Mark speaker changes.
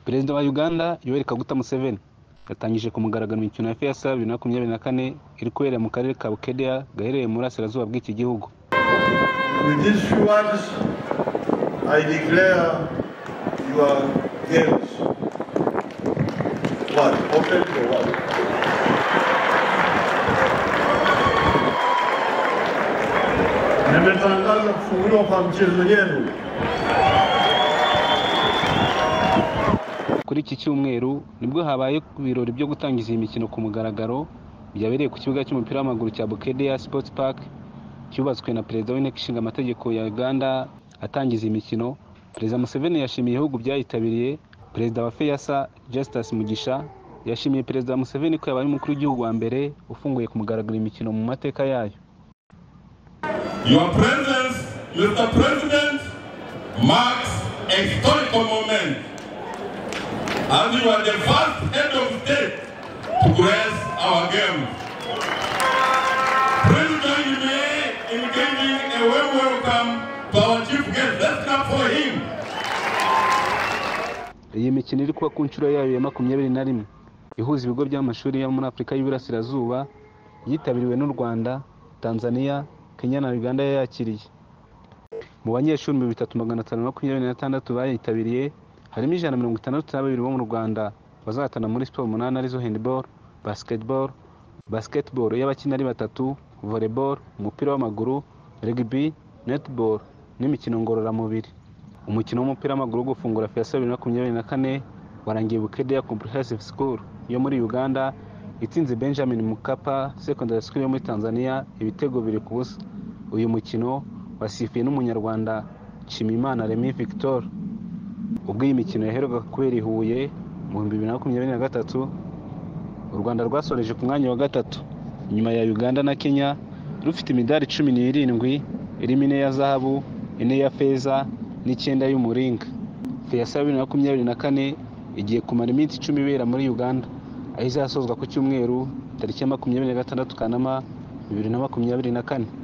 Speaker 1: perezida wa uganda yoweri kaguta museveni yatangije ku mugaragaro imikino ya feza bibiri na makumyabiri na kane iri kubera mu karere ka bukedeya gaherereye mu burasirazuba bw'iki gihugu
Speaker 2: With these few words, I declare your games. What? Open for what? Nimetangaza kufunguliwa kwa mchezo yenu.
Speaker 1: kuri iki cyumweru nibwo habaye ibirori byo gutangiza iyi mikino ku mugaragaro byabereye ku kibuga cy'umupira w'amaguru cya bukedeya sports park cyubatswe na perezida w'inteko ishinga amategeko ya uganda atangiza iyi mikino perezida museveni yashimiye ibihugu byayitabiriye perezida wa feyasa justus mugisha yashimiye perezida museveni ko yabaye umukuru w'igihugu wa mbere ufunguye ku mugaragaro imikino mu mateka yayo
Speaker 3: Your presence, Mr. President, marks a historical moment as you are the first head of state to grace our games. President Yudhoye in giving a warm welcome to our chief guest. Let's clap for him.
Speaker 1: iyi mikino iri kuba ku nshuro yayo ya makumyabiri na rimwe ihuza ibigo by'amashuri yo muri afurika y'iburasirazuba yitabiriwe n'u rwanda tanzania kenya na uganda yayakiriye mu banyeshuri ibihumbi bitatu magana atanu na makumyabiri na batandatu bayitabiriye harimo ijana na mirongo itandatu na babiri bo mu rwanda bazahatana muri siporo umunani arizo handball basketball basketball y'abakina ari batatu volleyball umupira w'amaguru rugby netball n'imikino ngororamubiri umukino w'umupira w'amaguru wo gufungura fiyasa bibiri na makumyabiri na kane warangiye bukedeya comprehensive school yo muri uganda itsinze benjamin mukapa secondary school yo muri tanzania ibitego biri ku busa uyu mukino wasifuye n'umunyarwanda nshimiyimana remy victor ubwo iyi mikino yaheruka kubera i huye mu bihumbi bibiri na makumyabiri na gatatu u rwanda rwasoreje ku mwanya wa gatatu inyuma ya uganda na kenya rufite imidari cumi n'irindwi irimo ine ya zahabu ine ya feza n'icyenda y'umuringa feyasa bibiri na makumyabiri na kane igiye kumara iminsi icumi ibera muri uganda aho izasozwa ku cyumweru tariki ya makumyabiri na gatandatu kanama bibiri na makumyabiri na kane